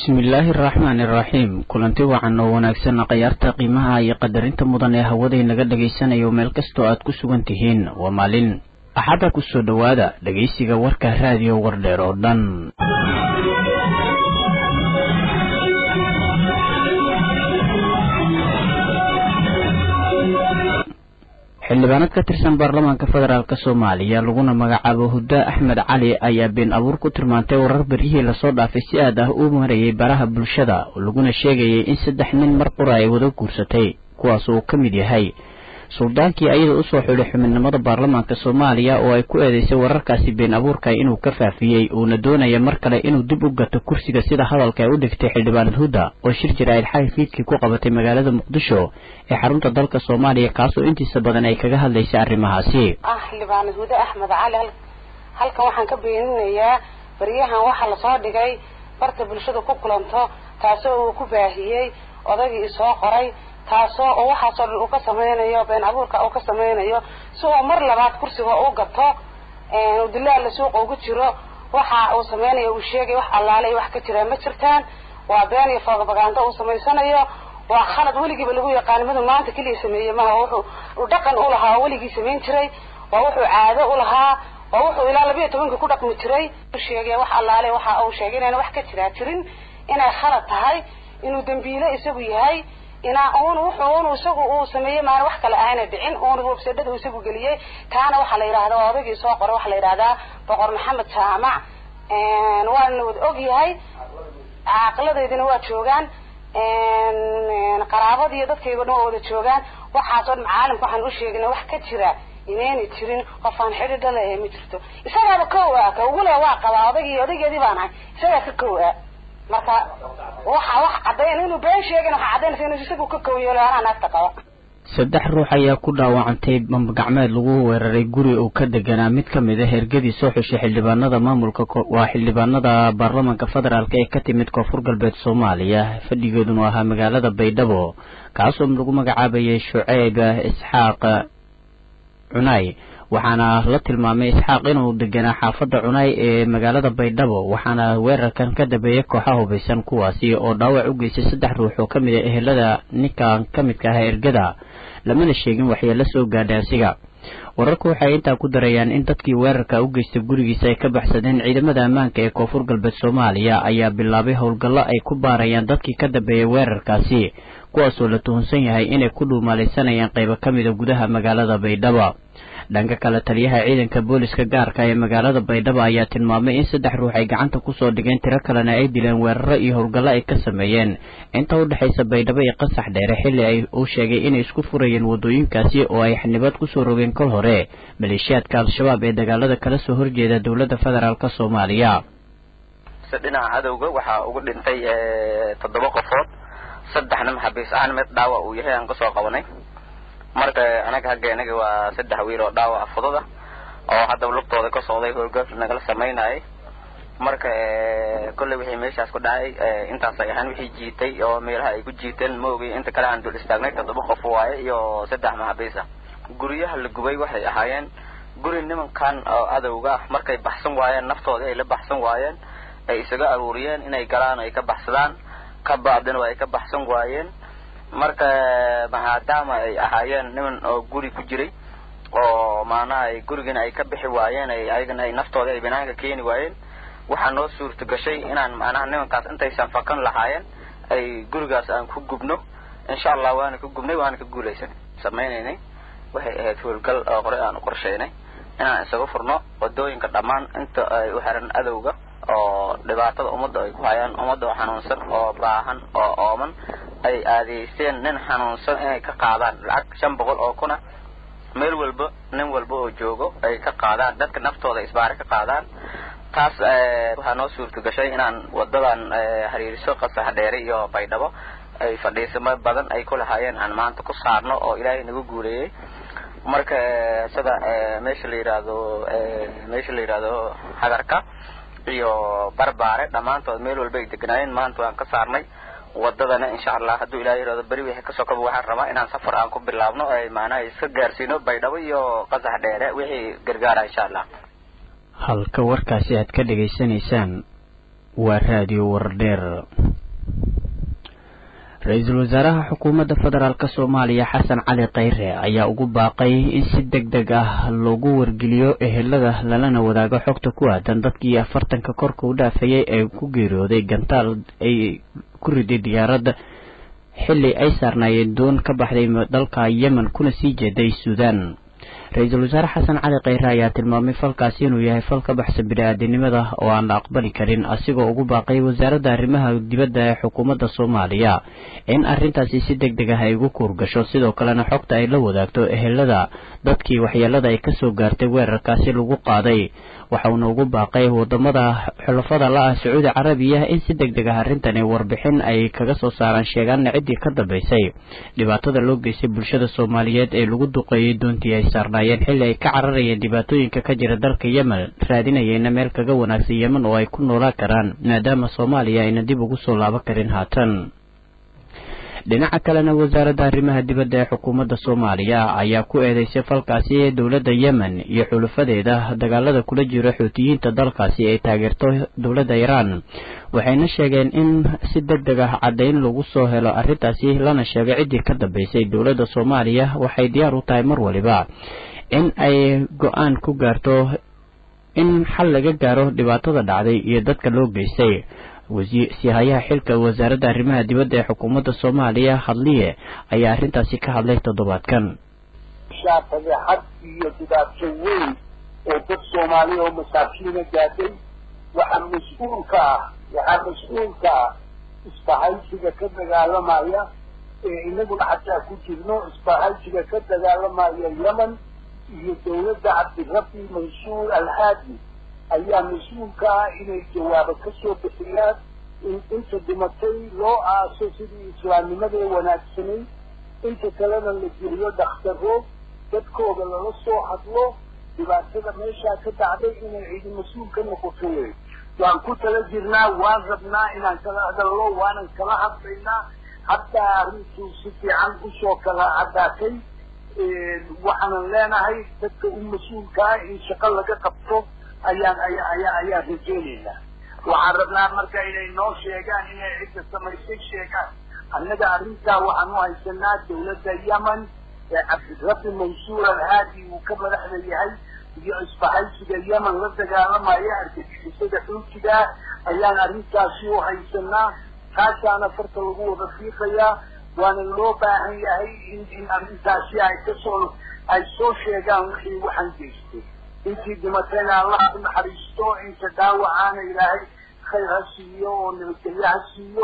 bismillaahi araxmaani iraxiim kulanti wacan oo wanaagsan khayaarta qiimaha iyo qadarinta mudan ee hawaday naga dhagaysanayo meel kastoo aad ku sugan tihiin waa maalin axadda kusoo dhowaada dhegaysiga warka raadiyo wardheer oo dhan xildhibaanad ka tirsan baarlamaanka federaalk soomaaliya laguna magacaabo hudda axmed cali ayaa been abuur ku tilmaantay warar beryihii lasoo dhaafay si aad ah u marayay baraha bulshada laguna sheegayay in saddex nin mar qura ay wada guursatay kuwaas uu ka mid yahay suldaankii ayada usoo xidhay xubinimada baarlamaanka soomaaliya oo ay ku eedeysay wararkaasi been abuurka inuu ka faafiyey uuna doonaya mar kale inuu dib u gato kursiga sida hadalka ay u dhigtay xildhibaanad hudda oo shir jaraa'id xali fiidkii ku qabatay magaalada muqdisho ee xarunta dalka soomaaliya kaasoo intiisa badan ay kaga hadlaysay arrimahaasi ah xildhibaanad hude axmed cali halkan waxaan ka beeninayaa baryahan waxaa lasoo dhigay barta bulshada ku kulanto taasoo uu ku baahiyey odaygii isoo qoray taasoo oo waxaasoo dhan uu ka samaynayo been abuurka uu ka samaynayo si uu mar labaad kursiga u gato dilaala suuqa ugu jiro waxa uu samaynayo uu sheegay wax allaale wax ka jiraan ma jirtaan waa been iyo propaganda uu samaysanayo waa khalad weligiiba lagu yaqaan madu maanta keliya sameeyey maha wuxuu uu dhaqan u lahaa oo weligii samayn jiray waa wuxuu caado u lahaa waa wuxuu ilaa labiyo tobankii ku dhaqmi jiray sheegay wax allaale waxa uu sheegay inaan wax ka jiraa jirin inay khalad tahay inuu dambiile isagu yahay inaa un wuxuu un isagu uu sameeyey maana wax kale ahayna dhicin uuna websadada isagu geliyey taana waxaa la yidhahda waa odagii soo qoray waxaa la yidhahdaa boqor maxamed jaamac waana wada og yahay caaqiladeydina waa joogaan qaraabada iyo dadkayga dhan waa wada joogaan waxaasoo dhan caalamka waxaan u sheegina wax ka jira inayna jirin qofaan xidhi dhale ee ma jirto isagaaba kow ah ka ugule waa qabaa odagii odageedii baan ahay isagaa ka kow ah marka waxa wax caddayn inuu been sheegin waxa caddaynaysa inuu isagu ka kowyeelo anaa naagta qaba saddex ruux ayaa ku dhaawacantay bambagacmeed lagu weeraray guri uu ka deganaa mid ka mid a hergadii soo xushay xildhibaanada maamulka waa xildhibaanada baarlamaanka federaalk ee ka timid koonfur galbeed soomaaliya fadhigeeduna ahaa magaalada baydhabo kaasoo lagu magacaabayay shuceyb isxaaq cunay waxaana la tilmaamay isxaaq inuu deganaa xaafadda cunaay ee magaalada baydhabo waxaana weerarkan ka dambeeyay kooxa hubaysan kuwaasi oo dhaawac u geystay saddex ruux oo ka mid a ehelada ninkan ka midka ah ergada lamana sheegin waxyeelo soo gaadhay asiga wararku waxay intaa ku darayaan in dadkii weerarka u geystay gurigiisa ay ka baxsadeen ciidamada ammaanka ee koonfur galbeed soomaaliya ayaa bilaabay howlgallo ay ku baarayaan dadkii ka dambeeyay weerarkaasi kuwaasoo la tuhunsan yahay inay ku dhuumaalaysanayaan qaybo ka mida gudaha magaalada baydhabo dhanka kale taliyaha ciidanka booliska gaarka ee magaalada baydhabo ayaa tilmaamay in saddex ruux ay gacanta kusoo dhigeen tiro kalena ay dileen weeraro iyo howlgallo ay ka sameeyeen inta u dhexaysa baydhabo iyo qasax dheere xilli ay uu sheegay inay isku furayeen waddooyinkaasi oo ay xanibad kusoo rogeen kol hore maleeshiyaadka al-shabaab ee dagaalada kala soo horjeeda dowladda federaalk soomaaliya dhinaca cadowga waxaa ugu dhintay toddoba qofood saddexna maxabiis ahaan mid dhaawac uu yahay aan kasoo qabanay marka anaga hagga inaga waa saddex wiil oo dhaawac fudud ah oo haddaba lugtooda ka socday howlgal nagala samaynayay marka kolley wixii meeshaas ku dhacay intaasay ahaan wixii jiitay oo meelaha ay ku jiiteen ma ogay inta kale aan dul istaagnay toddoba qof waaye iyo saddex maxabiis ah guryaha la gubay waxay ahaayeen guri nimankan oo adowga ah markay baxsan waayeen naftoodii ay la baxsan waayeen ay isaga aruuriyeen inay galaan ay ka baxsadaan ka bacdina waa ay ka baxsan waayeen marka maadaama ay ahaayeen niman oo guri ku jiray oo maanaha ay gurigana ay ka bixi waayeen ay ayagana ay naftooda ay banaanka keeni waayeen waxaa noo suurta gashay inaan macnaha nimankaas intaysan fakan lahaayeen ay gurigaas aan ku gubno insha allah waana ka gubnay waana ka guulaysanay samaynaynay waxay ahayd howlgal oo hore aan u qorshaynay inaan isaga furno wadooyinka dhammaan inta ay u xiran adowga oo dhibaatada ummadda ay ku hayaan ummadda oo xanuunsan oo baahan oo ooman ay aadeysteen nin xanuunsan inay ka qaadaan lacag shan boqol oo kuna meel walba nin walba oo joogo ay ka qaadaan dadka naftooda isbaare ka qaadaan taas waxaa noo suurta gashay inaan wadadan hariiriso qasax dheere iyo baydhabo ay fadhiisamo badan ay ku lahaayeen aan maanta ku saarno oo ilaahay nagu guuleeyey marka sida meesha la yidhaahdo meesha la yidhaahdo hagarka iyo barbaare dhammaantood meel walba ay deganaayeen maanta waan ka saarnay wadadana insha allah hadduu ilaah yirahdo beri wixii kasoo kaba waxaan rabaa inaan safar aan ku bilaabno ay maanaha iska gaarsiino baydhabo iyo qasax dheere wixii gargaara insha allah halka warkaasi aad ka dhegaysanaysaan waa raadiyo wardheer ra-iisul wasaaraha xukuumadda federaalk soomaaliya xasan cali kheyre ayaa ugu baaqay in si deg deg ah loogu wargeliyo ehelada lalana wadaago xogta ku aadan dadkii afartanka korka u dhaafayay ee ku geeriyooday gantaal ay ku riday diyaaradda xilli ay saarnaayeen doon ka baxday dalka yemen kuna sii jeeday suudaan ra-iisul wasaare xasan cali kheyre ayaa tilmaamay falkaasi inuu yahay fal ka baxsan bini-aadinimada oo aan la aqbali karin asigoo ugu baaqay wasaaradda arrimaha dibadda ee xukuumadda soomaaliya in arrintaasi si deg deg ah ay ugu kuurgasho sidoo kalena xogta ay la wadaagto ehelada dadkii waxyeelada ay kasoo gaartay weerarkaasi lagu qaaday waxauna ugu baaqay wadamada xulafada la-ah sacuudi carabiya in si deg deg ah arrintani warbixin ay kaga soo saaraan sheegaana ciddii ka dambaysay dhibaatada loo geystay bulshada soomaaliyeed ee lagu duqeeyey doontii ay saarnaayeen xilli ay ka cararayeen dhibaatooyinka ka jira dalka yemen raadinayeyna meel kaga wanaagsan yemen oo ay ku noolaan karaan maadaama soomaaliya ayna dib ugu soo laaban karin haatan dhinaca kalena wasaaradda arrimaha dibadda ee xukuumadda soomaaliya ayaa ku eedeysay falkaasi ee dowladda yemen iyo xulufadeeda dagaalada kula jiro xuutiyiinta dalkaasi ay taageerto dowladda iiraan waxayna sheegeen in si deg deg ah caddayn lagu soo helo arrintaasi lana sheego ciddii ka dambaysay dowladda soomaaliya waxay diyaar u tahay mar waliba in ay go-aan ku gaarto in xal laga gaaro dhibaatada dhacday iyo dadka loo geystay wasiirsihayaha xilka wasaaradda arrimaha dibadda ee xukuumadda soomaaliya hadliye ayaa arrintaasi ka hadlay toddobaadkan fadeexad iyo dhibaato weyn oo dad soomaaliya oo masaakiina gaadhay waxaa mas-uulka ah waxaa mas-uulka ah isbahaysiga ka dagaalamaya ee inaguna xataa ku jirno isbahaysiga ka dagaalamaya yemen iyo dawladda cabdirabbi mansuur alhaadi ayaa mas-uulka ah inay jawaabo kasoo bixiyaan in inta dhimatay loo aaso sidii islaamnimadee wanaagsanay inta kalena la geliyo dakhtaro dadkooda lala soo hadlo dhibaatada meeshaa ka dhacday inay cidi mas-uul ka noqoto wey waan ku tala jirnaa waan rabnaa inaan kala hadalno waanan kala hadlaynaa haddaa arrintuu si fiican usoo kala caddaatay waxaanan leenahay dadka u mas-uulka ah in shaqo laga qabto ayaan aya ayaa ayaan rajeynaynaa waxaan rabnaa marka inay noo sheegaan inay cidda samaysay sheegaan annaga arrintaa waxaan u haysanaa dawladda yemen ee cabdirabbi mansuur alhaadi uu ka madaxda yahay iyo isbahaysiga yemen la dagaalamaya argagixisada xuutigaa ayaan arrintaasi u haysanaa taasaana farta lagu wada fiiqayaa waana loo baahan yahay in in arrintaasi ay kasoo ay soo sheegaan wixii waxaan geystay intii dhimatayna allah ku naxariisto inta dhaawacaana ilaahay khayr ha siiyo oo nabadgelyo ha siiyo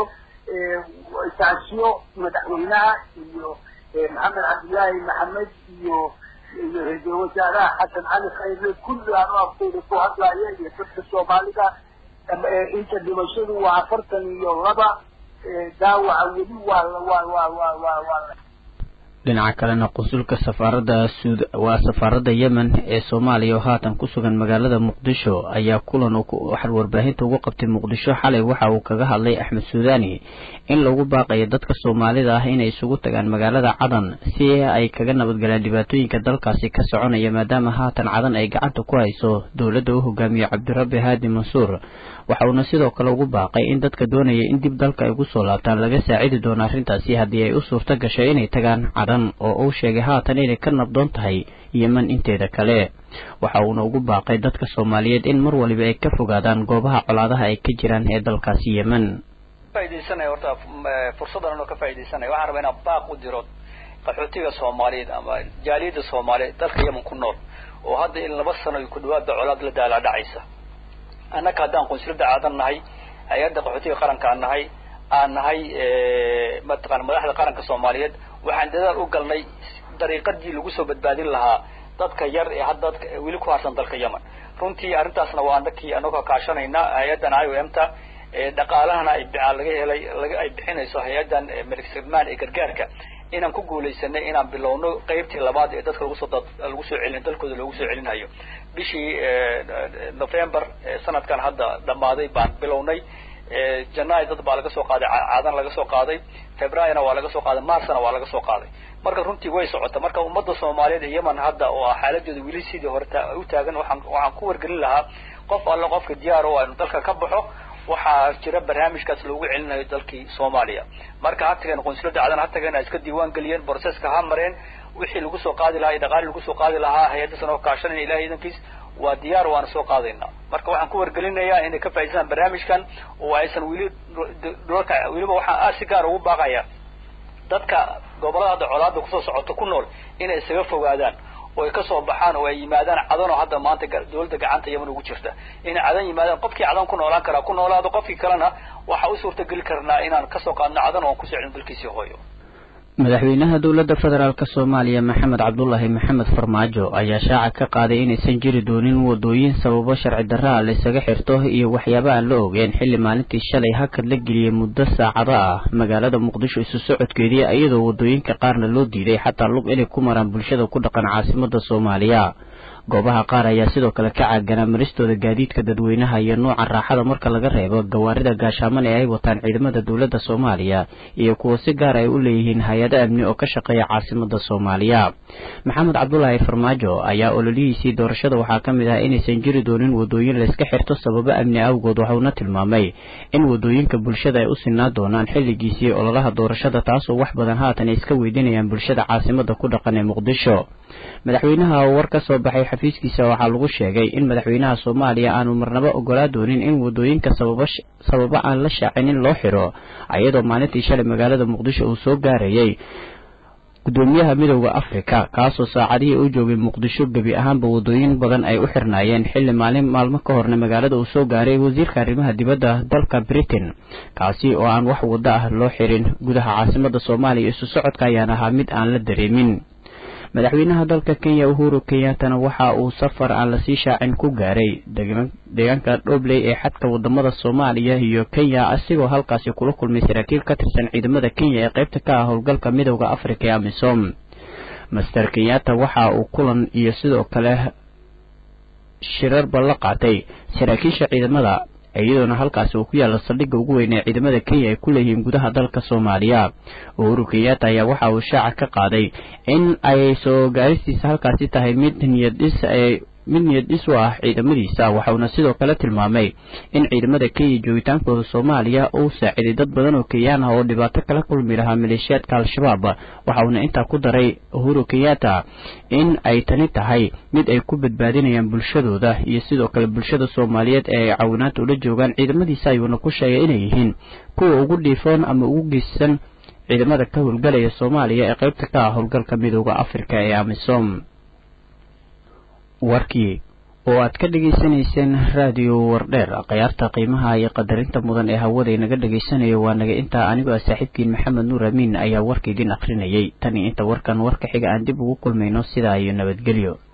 taasiyo madaxweynaha iyo maxamed cabdillaahi maxamed iyo iyo ra-iisul wasaaraha xasan cali khayre kulli aan u afkooda ku hadlaya iyo dadka soomaalida inta dhimashadu waa afartan iyo laba daawaca weli waa waa waa waa waa waa dhinaca kalena qunsulka safaaradda suud waa safaaradda yemen ee soomaaliya oo haatan ku sugan magaalada muqdisho ayaa kulan waxaa warbaahinta ugu qabtay muqdisho xalay waxa uu kaga hadlay axmed suudani in lagu baaqayo dadka soomaalida ah inay isugu tagaan magaalada cadan si ay kaga nabadgalaan dhibaatooyinka dalkaasi ka soconaya maadaama haatan cadan ay gacanta ku hayso dowladda u hogaamiye cabdirabbi haadi mansuur waxa uuna sidoo kale ugu baaqay in dadka doonaya in dib dalka ay ugu soo laabtaan laga saacidi doono arrintaasi haddii ay u suurto gasho inay tagaan cadan oo uu sheegay haatan inay ka nabdoon tahay yemen inteeda kale waxa uuna ugu baaqay dadka soomaaliyeed in mar waliba ay ka fogaadaan goobaha colaadaha ay ka jiraan ee dalkaasi yemen faidaysanaya horta fursaddan anoo ka faa'idaysanaya waxaan rabaa inaan baaq u diro qaxootiga soomaaliyeed ama jaaliyadda soomaaliyeed dalka yemen ku nool oo hadda in laba sano ku dhawaada colaad la daalaa dhacaysa annaka haddaan qunsulada aadan nahay hay-adda qaxootiga qaranka aan nahay aan nahay mataqana madaxda qaranka soomaaliyeed waxaan dadaal u galnay dariiqadii lagu soo badbaadin lahaa dadka yar ee hadda dadka weli ku harsan dalka yemen runtii arrintaasna waa anakii anagoo kaashanayna hay-addan i o m ta dhaqaalahana ay laga helay laga ay bixinayso hay-addan malik salmaan ee gargaarka inaan ku guulaysanay inaan bilowno qeybtii labaad ee dadka lagu soo lagu soo celin dalkooda loogu soo celinayo bishii november sanadkan hadda dhammaaday baan bilownay janaayo dad baa laga soo qaaday caadan laga soo qaaday februaryna waa laga soo qaaday marsna waa laga soo qaaday marka runtii way socota marka ummadda soomaaliyeed ee yemen hadda oo ah xaaladeedu weli sidii hore u taagan waxaan waxaan ku wargelin lahaa qof alle qofka diyaar oo inu dalka ka baxo waxaa jira barnaamijkaas loogu celinayo dalkii soomaaliya marka ha tageen qonsulada cadan ha tageen ay iska diiwaan geliyeen borseska ha mareen wixii lagu soo qaadi lahaa iyo dhaqaali lagu soo qaadi lahaa hay-addasan oo kaashanaya ilahay idankiis waa diyaar waana soo qaadaynaa marka waxaan ku wargelinayaa inay ka faa'idaystaan barnaamijkan oo aysan weli dhulalka weliba waxaan aad si gaar ugu baaqaya dadka gobollada hadda colaada kusoo socoto ku nool inay isaga fogaadaan oo ay kasoo baxaan oo ay yimaadaan cadan oo hadda maanta dawladda gacanta yaman ugu jirta inay cadan yimaadaan qofkii cadan ku noolaan karaa ku noolaado qofkii kalena waxaa u suurtageli karnaa inaan kasoo qaadno cadan oo aan kusoo celin dalkiisii hooyo madaxweynaha dowladda federaalk soomaaliya maxamed cabdulaahi maxamed farmaajo ayaa shaaca ka qaaday inaysan jiri doonin wadooyin sababo sharci darraa laysaga xirto iyo waxyaaba aan la ogeyn xilli maalintii shalay hakad la geliyey muddo saacado ah magaalada muqdisho isu socodkeedii iyadoo wadooyinka qaarna loo diiday xataa lug inay ku maraan bulshada ku dhaqan caasimada soomaaliya goobaha qaar ayaa sidoo kale ka caaganaa maristooda gaadiidka dadweynaha iyo nuuca raaxada marka laga reebo gawaarida gaashaaman ee ay wataan ciidamada dowladda soomaaliya iyo kuwa si gaar ay u leeyihiin hay-ado amni oo ka shaqeeya caasimada soomaaliya maxamed cabdulaahi farmaajo ayaa ololihiisii doorashada waxaa ka mid ah inaysan jiri doonin wadooyin layska xirto sababo amni awgood waxauna tilmaamay in wadooyinka bulshada ay u sinaa doonaan xilligiisii ololaha doorashada taasoo wax badan haatan ay iska weydiinayaan bulshada caasimada ku dhaqan ee muqdisho madaxweynaha war ka soo baxay xafiiskiisa waxaa lagu sheegay in madaxweynaha soomaaliya aanu marnabo ogolaa doonin in wadooyinka sababo aan la shaacinin loo xiro ayadoo maalintii shalay magaalada muqdisho uu soo gaarayay gudoomiyaha midooda afrika kaasoo saacadihii u joogay muqdisho gebi ahaanba wadooyin badan ay u xirnaayeen xilli maalin maalmo ka horna magaalada uu soo gaaray wasiirka arrimaha dibadda dalka britain kaasi oo aan wax waddo ah loo xirin gudaha caasimada soomaaliya isu socodka ayaan ahaa mid aan la dareemin madaxweynaha dalka kenya uhuru kenyattana waxa uu safar aan lasii shaacin ku gaaray deegaanka dhobley ee xadka wadamada soomaaliya iyo kenya asigoo halkaasi kula kulmay saraakiil ka tirsan ciidamada kenya ee qaybta ka ah howlgalka midooda africa ee amisom master kenyatta waxa uu kulan iyo sidoo kale shirarba la qaatay saraakiisha ciidamada iyadoona halkaasi uu ku yaalla saldhigga ugu weyn ee ciidamada kenya ay ku leeyihiin gudaha dalka soomaaliya uhuru kenyatta ayaa waxa uu shaaca ka qaaday in ay soo gaaristiisa halkaasi tahay mid niyadhis mid niyad-dhis u ah ciidamadiisa waxauna sidoo kale tilmaamay in ciidamada kenya joogitaankooda soomaaliya uu saaciday dad badan oo kenyaan ah oo dhibaato kala kulmi lahaa maleeshiyaadka al-shabaab waxauna intaa ku daray uhuru kenyatta in ay tani tahay mid ay ku badbaadinayaan bulshadooda iyo sidoo kale bulshada soomaaliyeed ee ay caawinaanta ula joogaan ciidamadiisa ayuuna ku sheegay inay yihiin kuwa ugu dhiifoon ama ugu geysan ciidamada ka howlgalaya soomaaliya ee qaybta ka ah howlgalka midooda afrika ee amisom warkii oo aad ka dhegaysanayseen raadiyo wardheer khiyaarta qiimaha iyo qadarinta mudan ee hawada inaga dhegaysanayo waa naga intaa anigoo ah saaxiibkiin maxamed nuur amiin ayaa warka idin akhrinayay tan iyo inta warkan warka xiga aan dib ugu kulmayno sidaa iyo nabadgelyo